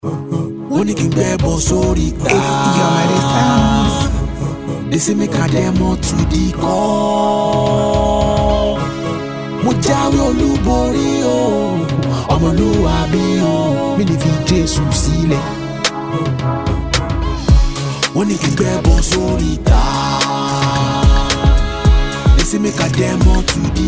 wọ́n ní kí n gbẹ́ bọ́ sórí ta. It's Yomari Sounds. They say make I demo to the call. Mo jáwé olúborí o, ọmọlúwàbí o, mi lè fi Jésù sílẹ̀. Wọ́n ní kí n gbẹ́ bọ́ sórí ta. They say make I demo to the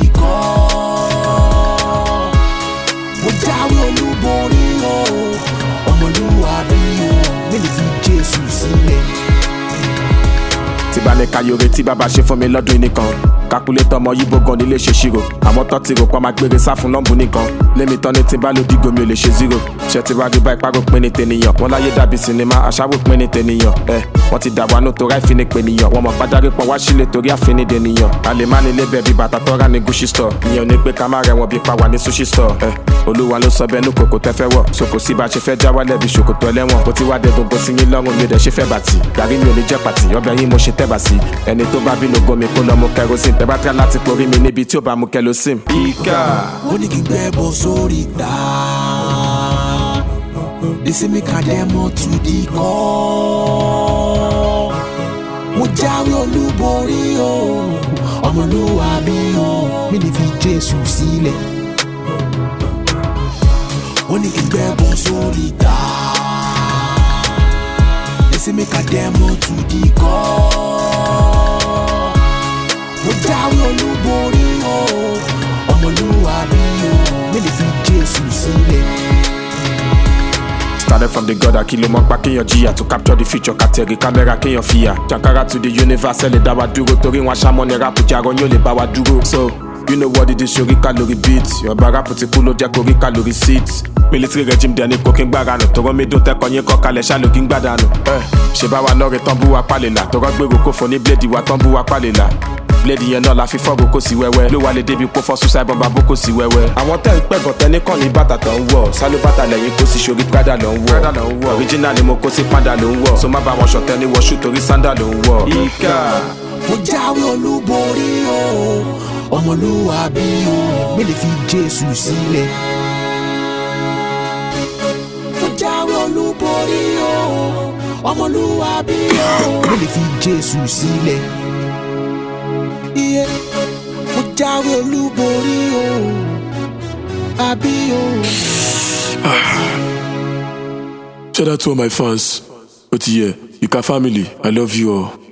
call. Mo jáwé olúborí o, ọmọlúwàbí o, mi lè fi Jésù sílẹ̀. tí bá ní kayore tí bàbá ṣe fún mi lọ́dún nìkan kakulétọ̀ ọmọ yíbo gan nílé ṣe ṣírò àmọ́ tọ́ ti rò pa máa gbére sá fún lọ́ǹbù nìkan lémi tán ní tí bá ló dìgò mi ò lè ṣe zero ṣe ti wá rí bá ipá rò pé ní tènìyàn wọn láyé dàbí sinimá aṣáwó pé ní tènìyàn ẹ wọn ti dà wá nù tó ráì fi ní pènìyàn wọn mọ pádárí pọn wá sílé torí àfin dènìyàn a lè má nílé bẹ́ẹ̀ bí bàtà tọ́ra ní gucci store ìyẹn ò ní pé ká má rẹ̀ wọ́n bí pa wà ní sushi store ẹ olúwa ló sọ bẹ́ẹ̀ nú kòkò tẹ́ fẹ́ wọ̀ sòkò sí bá a ṣe fẹ́ já wálẹ̀ bí ṣòkòtò ẹlẹ́wọ̀n bó ti wá dé gbogbo sí yín lọ́rùn mi ò dẹ̀ ṣe fẹ́ bàtì gàrí mi ò ní jẹ́ pàtì ọbẹ̀ yín mo ṣe tẹ́ bà sí ẹni tó bá bínú gomi kó lọ mú kerosene tẹ́ bá tẹ́ láti porí mi níbi tí ò bá mú kerosene. ìkà ó ní kí n gbẹ́ bọ́ sórí ta. They say make I demo to the call. Mo jáwé olúborí o, ọmọlúwàbí o, mi lè fi Jésù sílẹ̀. Ó ní kí n gbẹ́ bọ́ sórí ta. They say make I demo to the call. Mo jáwé olúborí o, ọmọlúwàbí o, mi lè fi Jésù sílẹ̀. started from the god akilo mọ pa kéèyàn jìyà to capture the future kàtẹ́rì kámẹ́rà kéèyàn fìyà jankara to the universe ẹ̀ lè dá wa dúró torí wọn aṣámọ́ ni rap jarọ yóò lè bá wa dúró so you know what it is sori calorie beat ọba rap ti kú ló jẹ́ korí calorie seat military regime dẹni kò kí n gbára nù tọrọ mi dún tẹkọ yín kọ kalẹ̀ ṣáà ló kí n gbàdánù ẹ ṣe bá wa lọ́ọ̀rẹ́ tán bú wa pálẹ̀là tọrọ gbèrò kó fọ ní bíléèdì wa tán bú wa pálẹ̀là bíléèdì yẹn náà la fi fọ́ọ̀gù kó sí wẹ́wẹ́ ló wà lè débi kó fọ́ suicide bomb abó kó sí wẹ́wẹ́. àwọn tẹ́ ń pẹ̀gàn tẹ́ ní kàn ní bàtà tó ń wọ̀ sálú bàtà lẹ́yìn kó sì ṣorí prada ló ń wọ̀ original ni mo kó sí panda ló ń wọ̀ so má bá wọn ṣọ̀tẹ́ ní wọ́ṣù torí sandal ló ń wọ̀. ìkà mo jáwé olúborí o ọmọlúwàbí o mi lè fi jésù sílẹ̀. mo jáwé olúborí o ọmọlúwàbí o mi lè fi jésù sílẹ̀. iye mo jáwé olúborí o àbí o. Shout out to all my fans. Otiye, Ika family, I love you all.